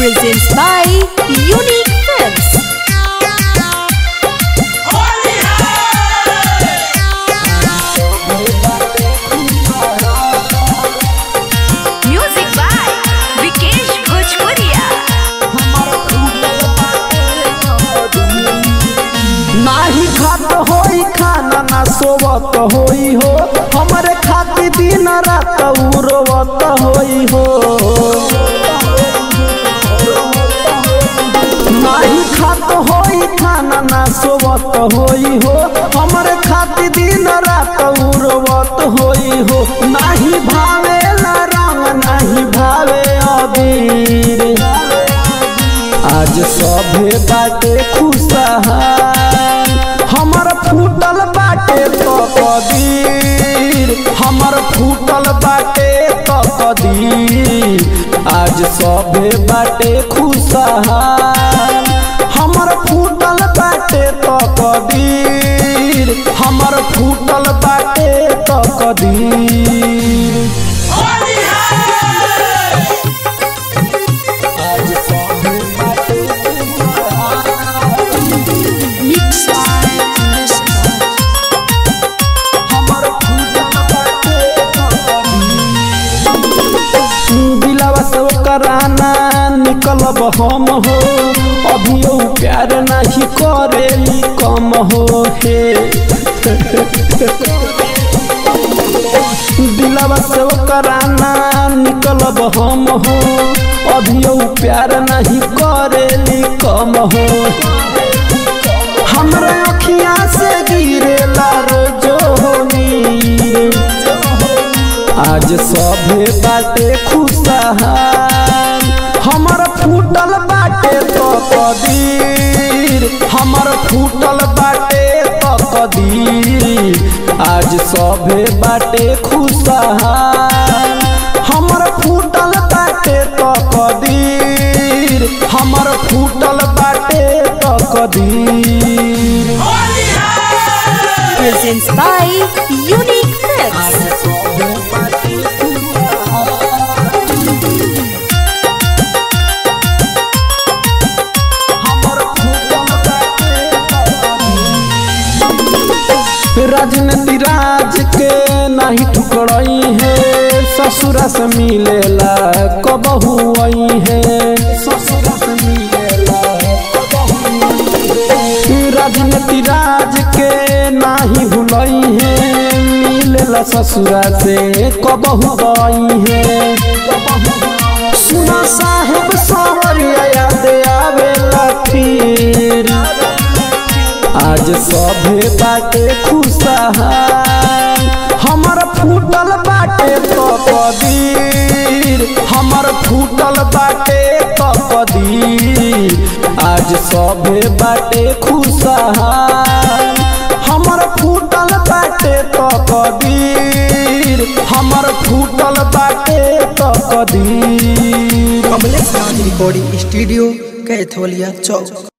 presents by Unique Films. Music by Vikesh Bhojpuria. नाही खात होई खाना ना सोवत होई हो हमरे खाती दिन रात उड़वत होई हो नाही खात होई खाना ना सोवत होई हो हमरे खाती दिन रात उड़वत होई हो नाही भावे रंग नाही भावे अबीर आज सभे बाटे खुशहाल हमर फूटल बाटे तो कदीर हमर फूटल बाटे तो कदीर आज सभे बाटे खुशहाल हमर फूटल बाटे तो कदीर हमर फूटल बाटे तो कदीर आज सभे बाटे हमर फूटल बाटे दिलवा से कराना निकलब हम हो अभियो प्यार नहीं करेली कम हो हे दिलवा से कराना निकलब हम हो अभियो प्यार नहीं करेली कम हो हमरा अखिया से गिरेला रोजोनी आज सभे बाटे खुशहाल हमर फूटल बाटे तो कदीर हमर फूटल बाटे तो कदीर आज सभे बाटे खुशहाल हमर फूटल बाटे तो कदीर हमर फूटल बाटे तो कदीर Presents by Unique Films. राजनीति राज के नहीं ठुकरई है ससुरा से मिलेला कबहू आई है ससुरा से मिलेला राजनीति राज के नाही भुलई है मिलेला ससुरा से कबहू आई है सुना साहेब सावरिया याद आवेला फिर आज सभे बाटे खुशहाल हमर फूटल बाटे तो कदीर हमर फूटल बाटे तो कदीर आज सभे बाटे खुशहाल हमर फूटल बाटे तो कदीर हमर फूटल बाटे तो कदीर कमलेश राज रिकॉर्डिंग स्टूडियो कैथोलिया चौक